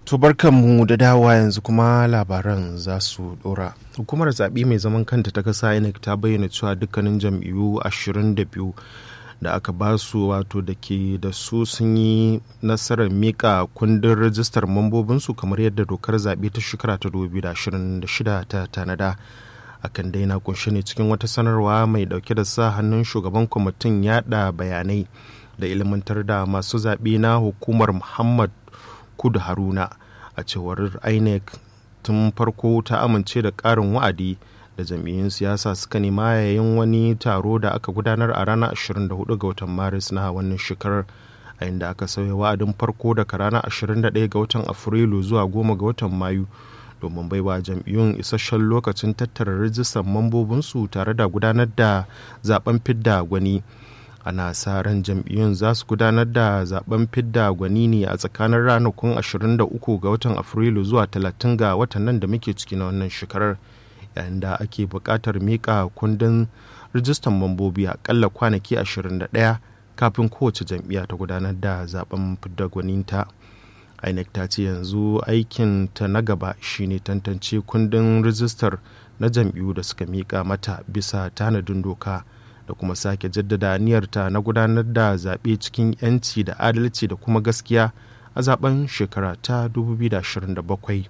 To mu da dawa yanzu kuma labaran za su dora. Hukumar zaɓe mai zaman kanta ta kasa INEC ta bayyana cewa dukkanin jam'iyyu 22 da aka ba su wato da ke da su sun yi nasarar mika kundin rajistar mambobinsu kamar yadda dokar zaɓe ta shekara ta 2026 ta tanada. akan daina kunshe ne cikin wata sanarwa mai dauke da sa hannun shugaban kwamitin yada bayanai da ilmantar da masu zaɓe na hukumar muhammad kudu haruna a cewar inec tun farko ta amince da ƙarin wa'adi da jam'iyyun siyasa suka nema yayin wani taro da aka gudanar a ranar 24 ga watan maris na wannan shekarar a inda aka sauya wa'adin farko daga ranar 21 ga watan afrilu zuwa 10 ga watan mayu domin baiwa jam'iyyun isasshen lokacin tattara rijistar mambobinsu tare da gudanar da zaben fidda gwani ana sa ran jam'iyyun za su gudanar da zaben fidda gwani ne a tsakanin ranakun 23 ga watan afrilu zuwa 30 ga watan nan da muke ciki na wannan shekarar yayin da ake buƙatar miƙa kundin rijistar mambobi aƙalla kwanaki 21 kafin kowace jam'iyya ta gudanar da zaben fidda gwaninta. inec ta ce yanzu aikin ta na gaba shine tantance kundin rijistar na jam'iyyu da suka miƙa mata bisa tanadin doka da kuma sake jaddada aniyarta na gudanar da zaɓe cikin 'yanci da adalci da kuma gaskiya a zaben shekara ta 2027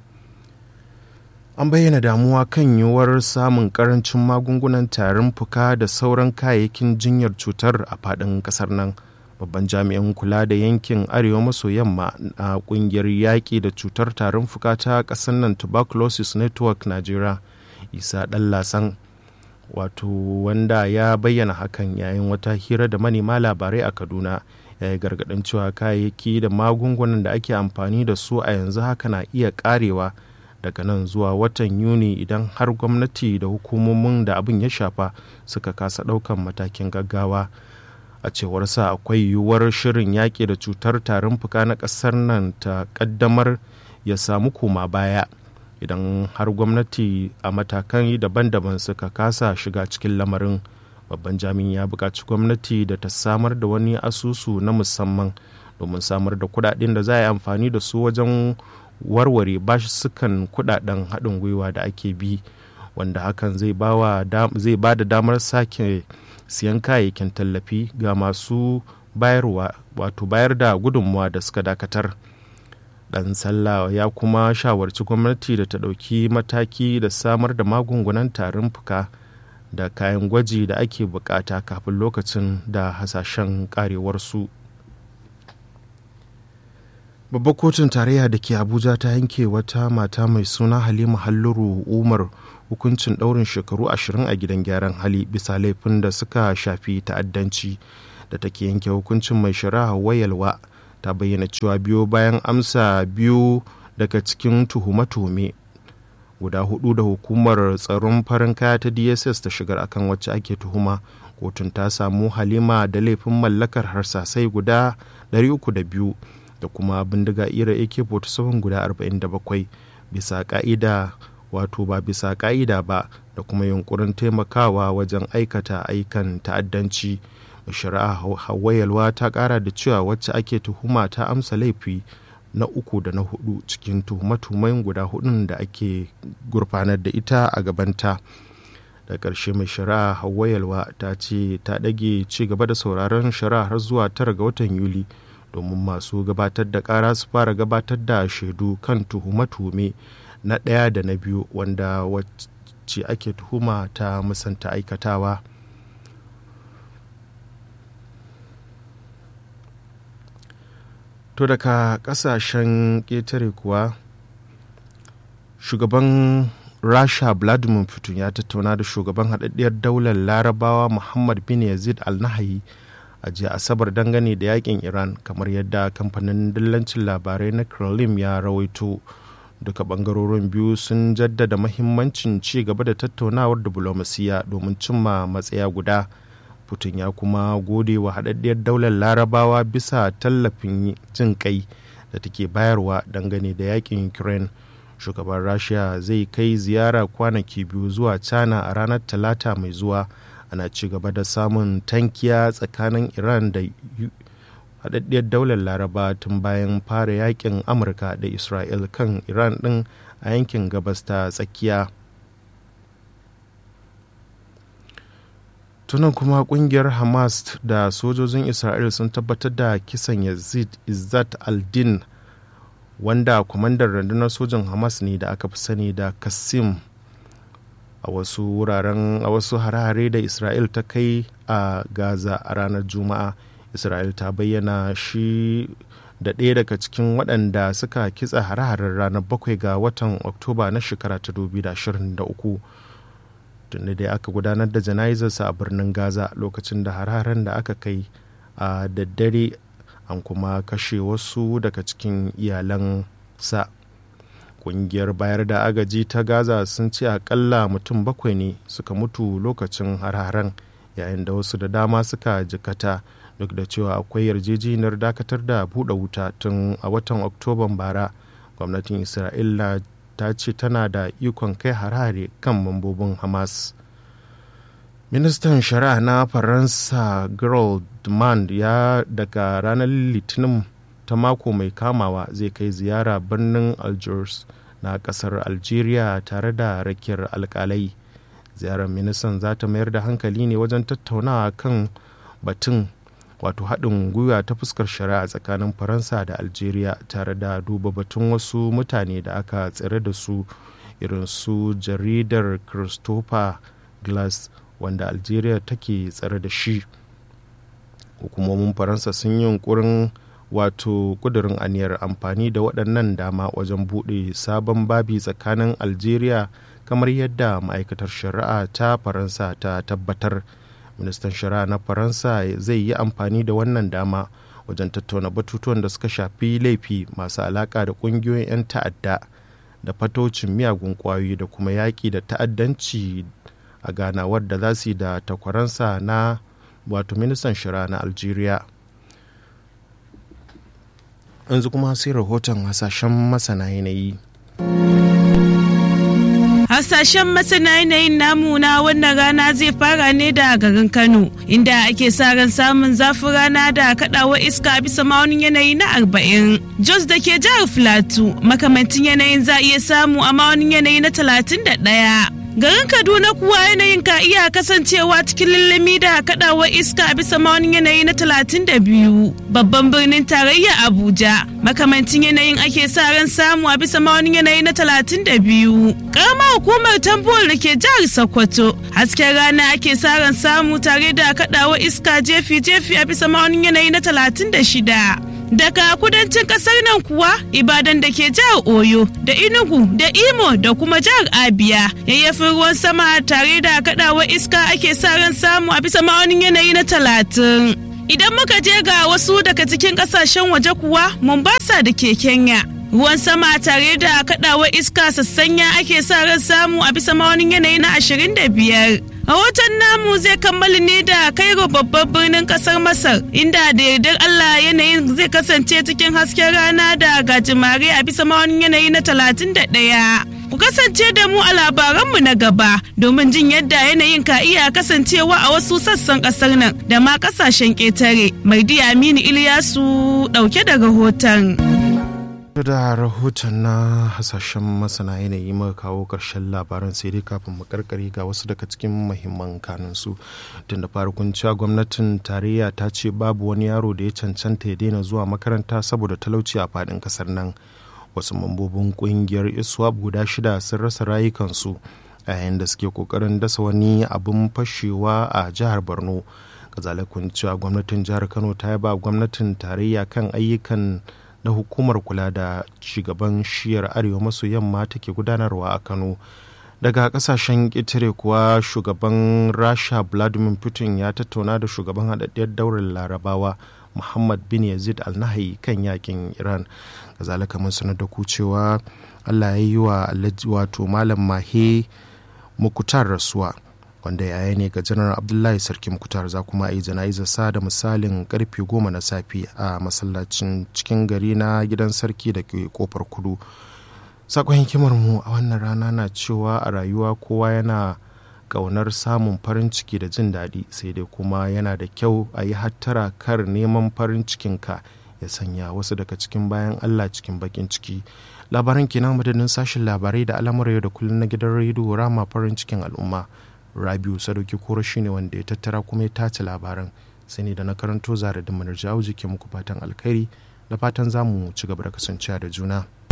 an bayyana damuwa kan yiwuwar samun karancin magungunan tarin fuka da sauran kayayyakin jinyar cutar a faɗin ƙasar nan babban jami'in kula da yankin arewa maso yamma na kungiyar yaƙi da cutar tarin fuka ta ƙasar nan tuberculosis network nigeria isa lasan wato wanda ya bayyana hakan yayin wata hira da manema labarai a kaduna ya yi gargaɗin cewa kayayyaki da magungunan da ake amfani da su a yanzu haka na iya ƙarewa daga nan zuwa watan yuni idan har gwamnati da hukumomin da abin ya shafa suka kasa ɗaukan matakin gaggawa a cewar sa akwai yiwuwar shirin yaƙi da cutar tarin fuka na ƙasar nan ta ƙaddamar ya samu koma baya idan har gwamnati a matakan daban-daban suka kasa shiga cikin lamarin babban jami'in ya buƙaci gwamnati da ta samar da wani asusu na musamman domin samar da kuɗaɗen da za a yi amfani da su wajen warware sukan kuɗaɗen haɗin gwiwa da ake bi wanda hakan zai ba da damar sake siyan kayayyakin tallafi ga masu bayarwa wato bayar da gudunmuwa da suka dakatar dan sallah ya kuma shawarci gwamnati da ta ɗauki mataki da samar da magungunan tarin fuka da kayan gwaji da ake bukata kafin lokacin da hasashen karewarsu babbar kotun tarayya da ke abuja ta yanke wata mata mai suna halima halluru umar hukuncin ɗaurin shekaru ashirin a gidan gyaran hali bisa laifin da suka shafi ta'addanci da take yanke hukuncin mai shari'a wayalwa ta bayyana cewa biyo bayan amsa biyu daga cikin tuhume-tuhume guda hudu da hukumar tsaron farin kaya ta dss ta shigar akan wacce ake tuhuma kotun ta samu halima da laifin mallakar harsasai guda 302 da kuma bindiga ira ak-47 guda 47 bisa ka'ida wato ba bisa ka'ida ba da kuma yunkurin taimakawa wajen aikata aikan ta'addanci shari'a hawayalwa ta kara da cewa wacce ake tuhuma ta amsa laifi na uku da na hudu cikin tuhume-tuhumen guda hudun da ake gurfanar da ita a gabanta da ƙarshe mai shari'a hawayalwa ta ce ta ɗage ci gaba da sauraron shari'a har zuwa tara ga watan yuli domin masu gabatar da ƙara su fara gabatar da shaidu kan tuhume-tuhume na ɗaya da na biyu wanda wacce ake tuhuma ta musanta aikatawa to daga ƙasashen ƙetare kuwa shugaban rasha vladimir putin ya tattauna da shugaban haɗaɗɗiyar daular larabawa muhammad bin yazid al-nahayi a jiya asabar dangane da yakin iran kamar yadda kamfanin dillancin labarai na kremlin ya rawaito duka bangarorin biyu sun jaddada mahimmancin ci gaba da tattaunawar diplomasiya domin cimma matsaya guda putin ya kuma gode wa haɗaɗɗiyar daular larabawa bisa tallafin jin kai da take bayarwa dangane da yakin ukraine shugaban rasha zai kai ziyara kwanaki biyu zuwa china a ranar talata mai zuwa ana ci gaba da samun tankiya tsakanin iran da haɗaɗɗiyar daular laraba tun bayan fara yakin amurka da isra'il kan iran ɗin a yankin gabas ta tsakiya tunan kuma kungiyar hamas da sojojin isra'il sun tabbatar da kisan yazid izzat al-din wanda kwamandan rundunar sojin hamas ne da aka fi sani da kasim a wasu wuraren a wasu hare-hare da isra'il ta kai a gaza a ranar juma'a isra'il ta bayyana shi da ɗaya daga cikin waɗanda suka kitsa hare-haren ranar bakwai ga watan oktoba na shekara ta 2023 tunda dai aka gudanar da jana'izarsa a birnin gaza lokacin da hare-haren da aka kai a daddare an kuma kashe wasu daga cikin iyalan sa kungiyar bayar da agaji ta gaza sun ce akalla mutum bakwai ne suka mutu lokacin har-haren yayin da wasu da dama suka jikata duk da cewa akwai yarjejeniyar dakatar da buɗe wuta tun a watan oktoban bara gwamnatin isra'ila ta ce tana da ikon kai harare kan mambobin hamas ministan shari'a na faransa gerald demand ya daga ranar litinin ta mako mai kamawa zai kai ziyara birnin algiers na kasar algeria tare da rakiyar alkalai ziyarar ministan za ta mayar da hankali ne wajen tattaunawa kan batun wato haɗin gwiwa ta fuskar shari'a tsakanin faransa da algeria tare da duba batun wasu mutane da aka tsere da su irin su jaridar christopher glass wanda algeria take tsare da shi hukumomin faransa sun yi yunkurin wato kudurin aniyar amfani da waɗannan dama wajen buɗe sabon babi tsakanin algeria kamar yadda ma'aikatar shari'a ta faransa ta tabbatar ministan shari'a na faransa zai yi amfani da wannan dama wajen tattauna batutuwan da suka shafi laifi masu alaka da ƙungiyoyin 'yan ta'adda da fatocin miyagun ƙwayoyi da kuma yaƙi da ta'addanci a ganawar da za su yi da takwaransa na wato ministan shari'a na algeria yanzu kuma sai rahoton hasashen masana yanayi Hasashen masana yanayin namu na wannan rana zai fara ne da garin Kano, inda ake sa ran samun zafin rana da kaɗawa iska bisa ma'aunin yanayi na arba'in. Jos da ke jihar Filatu, makamantin yanayin za iya samu a ma'aunin yanayi na talatin da ɗaya. Garin Kaduna kuwa yanayin ka iya kasancewa cikin lullumi da kadawar iska a bisa maunin yanayi na 32. Babban birnin tarayya Abuja, makamancin yanayin ake sa ran samu a bisa maunin yanayi na 32. Karamar hukumar tambuwar da ke jihar Sokoto, hasken rana ake sa ran samu tare da kadawar iska jefi-jefi a bisa maunin yanayi na 36. daga kudancin kasar nan kuwa ibadan da ke jihar oyo da inugu da imo da kuma jihar abia yayyafin ruwan sama tare da kadawar iska ake sa ran samu a bisa ma'aunin yanayi na talatin idan muka je ga wasu daga cikin kasashen waje kuwa mombasa da ke kenya ruwan sama tare da kadawar iska sassanya ake sa ran samu a bisa ma'aunin yanayi na ashirin da biyar Rahoton namu zai kammala ne da Cairo babban birnin kasar Masar inda da yardar Allah yanayin zai kasance cikin hasken rana da gajimare a bisa ma'aunin yanayi na 31. Ku kasance da mu a labaranmu na gaba domin jin yadda yanayin ka iya kasancewa a wasu sassan kasar nan da ma kasashen ƙetare. Mardi Aminu Iliyasu ɗauke da rahoton. da rahoton na hasashen masana yanayi muka kawo ƙarshen labaran sai dai kafin mu karkare ga wasu daga cikin muhimman kanunsu tun da farkon cewa gwamnatin tarayya ta ce babu wani yaro da ya cancanta ya daina zuwa makaranta saboda talauci a faɗin ƙasar nan wasu mambobin ƙungiyar iswap guda shida sun rasa rayukansu a yayin da suke ƙoƙarin dasa wani abin fashewa a jihar borno kazalakun cewa gwamnatin jihar kano ta yaba gwamnatin tarayya kan ayyukan na hukumar kula da shugaban shiyar arewa maso yamma take gudanarwa a kano daga kasashen ƙetare kuwa shugaban rasha vladimir putin ya tattauna da shugaban haɗaɗɗiyar daular larabawa muhammad bin yazid al nahayi kan yakin iran kazalika mun sanar da ku cewa allah ya yi wa wato malam mahe mukutar rasuwa wanda yaya ne ga janar abdullahi sarki mukutar za kuma yi jana'izar sa da misalin karfe goma na safe a masallacin cikin gari na gidan sarki da ke kofar kudu sakon hikimar mu a wannan rana na cewa a rayuwa kowa yana ƙaunar samun farin ciki da jin daɗi sai dai kuma yana da kyau a yi hattara kar neman farin cikinka ya sanya wasu daga cikin bayan allah cikin bakin ciki labaran kenan madadin sashen labarai da al'amura yau da kullum na gidan rediyo rama farin cikin al'umma rabiu sadauki koro shine wanda ya tattara kuma ya tace labaran sai ne da na karanto zara da manar jawo ke muku fatan alkhairi da fatan za mu ci gaba da kasancewa da juna